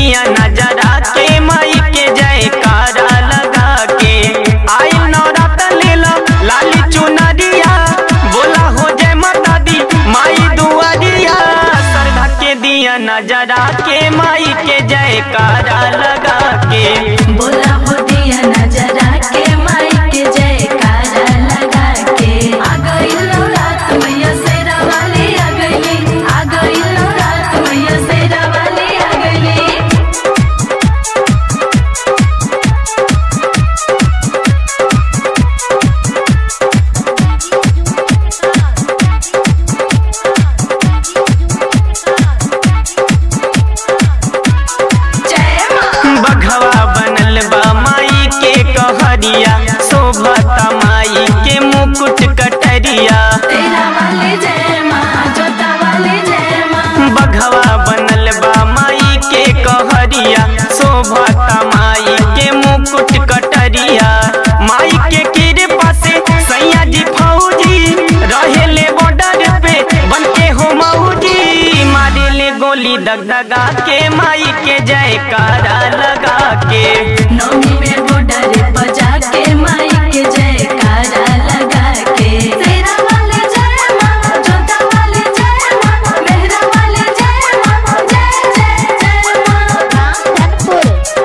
दिया नजरा के माई के जयकारा लगा के आई नौरात लेला लाली चुनरिया बोला हो जय माता दी माई दुआरिया श्रद्धा के दिया नजरा के माई के जयकारा लगा के बोला हो दिया नजरा के माई के जयकारा लगा के आ गई रात मैया शेरा वाली आ गई आ गई रात मैया शेरा वाली आ गई जय माँ बघवा बनल बा माई के कहरिया शोभता माई के मुकुट कटरिया तेरा वाली जय माँ जोता वाली जय माँ बघवा बनल बा माई के कहरिया शोभता माई के मुकुट कटरिया माई के कृपा से सैया जी फौजी रहेले बॉर्डर पे बनके हो मौजी मारेले गोली दगदगा के माई के जयकारा लगा के नौमी में बॉर्डर बजा के माई के जयकारा लगा के तेरा वाले जय माँ जोता वाले जय माँ मेहरा वाले जय माँ जय जय जय माँ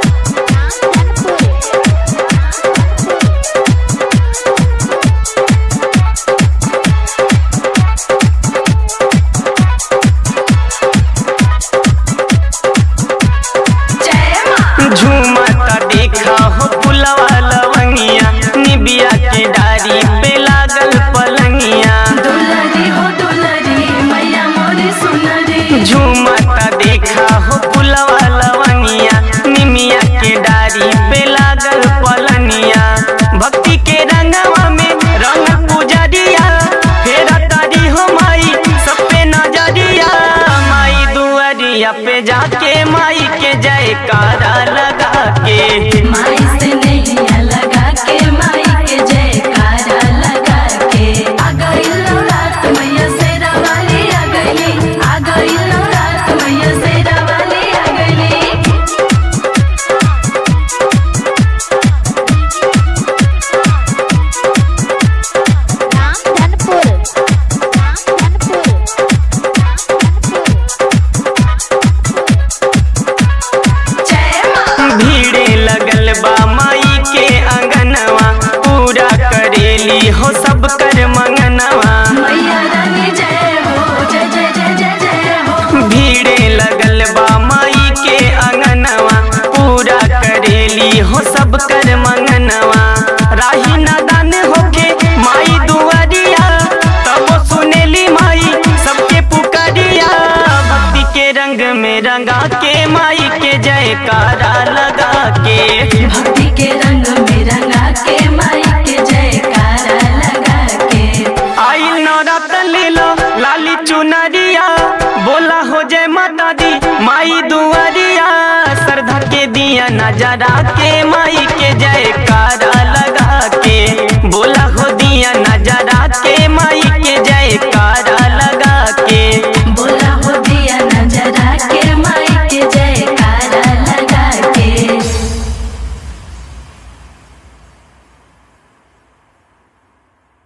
जय माँ झूमता देखा हो पुलवा लवंगिया निबिया के डारी पे लागल पलंगिया दुलरी हो दुलरी मैया मोरी सुनरी झूमता देखा हो पुलवा लवंगिया निमिया के डारी पे लागल पलनिया भक्ति के रंगवा में रंग पुजरिया फेरा तारी हो माई सब पे नजरिया माई दुआरिया पे जाके माई के जयकारा लगा के माई से नैया लगा के माई के जयकारा लगा के आ गई रात मैया शेरा वाली आ गई आ गई रात मैया शेरा वाली आ गई रामधनपुर रामधनपुर जय माँ भीड़े लगल बा माई के अंगनवा पूरा करेली हो सब कर मंगनवा मैया रानी जय हो जय जय जय जय जय हो भीड़े लगल बा माई के अंगनवा पूरा करेली हो सब कर मंगनवा राही नादान होके माई दुआरिया तब सुनेली माई सबके पुकारिया भक्ति के रंग में रंगा के माई के जयकारा लगा के भक्ति के रंग में रंगा के माई के जयकारा लगा के आई नौरात ले लो लाली चुनरिया बोला हो जय माता दी माई दुआरिया श्रद्धा के दिया नजरा के माई के